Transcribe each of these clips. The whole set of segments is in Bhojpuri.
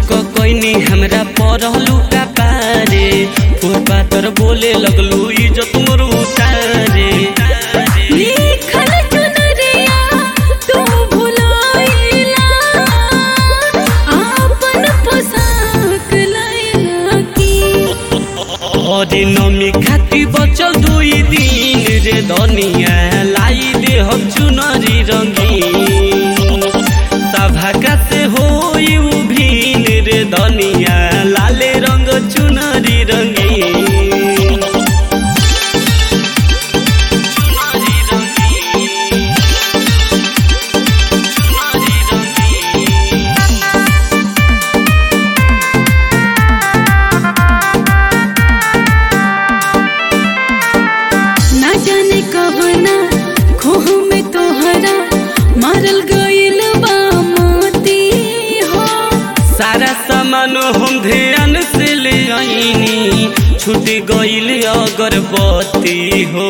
शक कैनी हमरा पढ़लू का पारे फुर पातर बोले लगलू इज्जत मोर उतारे लिखल चुनरिया तू भुलाइला आपन पोशाक लैला की अरे नमी खाती बचल दुई दिन रे धनिया लाई दे हम चुनरी रंगीन सभा से होई उभिन रे धनिया लाले रंग चुनरी रंगीन चुनरी रंगीन चुनरी रंगीन ना जाने कहना खोह में तोहरा मारल गइल बा मोती हो सारा सामान हम ध्यान से ले आईनी छूट गईल अगरबत्ती हो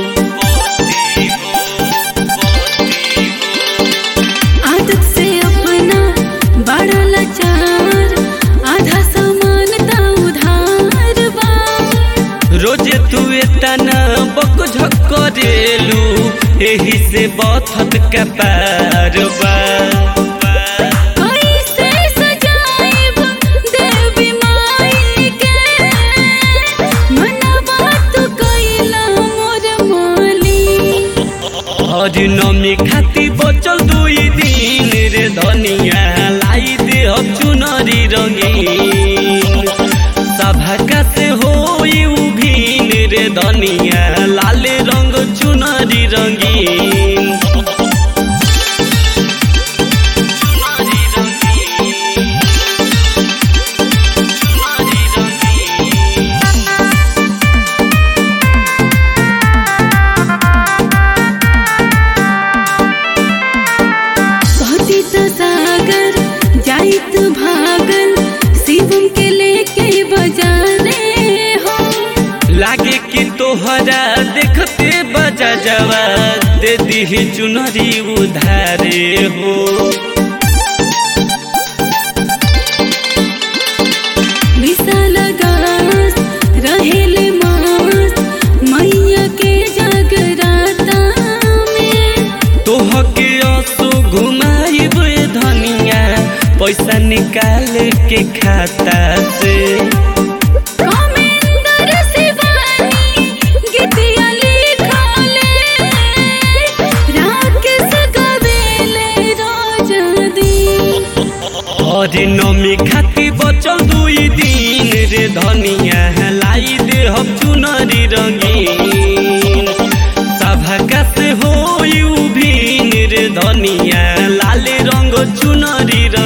आदत से अपना बड़ा लाचार आधा सामान ता उधार बा रोजे तू तना बक झक करेलू एही से बथत का पार बा कैसे सजाइब देवी माई के मनवा तू कैला मोर माली और नमी खाती बचल दुई दिन रे धनिया लाई दे अब चुनरी रंगीन सभा से होई उभिन रे धनिया लाले रंग चुनरी रंगीन चुनरी रंगीन चुनरी रंगीन कहती तो सागर जाइत भागल शिवम के लेके बजाने हो लागे कि तोहरा देखते बजा जवा दे दी चुनरी उधारे हो विशाल गास रहेल मास मैया के जगराता में तोह के असो घुमाइब धनिया पैसा निकाल के खाता से कमेंदर शिवानी गीतिया लिखले राकेश गवेले रोज दी और नमी खाती बचल दुई दिन रे धनिया लाई दे हम चुनरी रंगीन सभा से होई उभिन रे धनिया लाले रंग चुनरी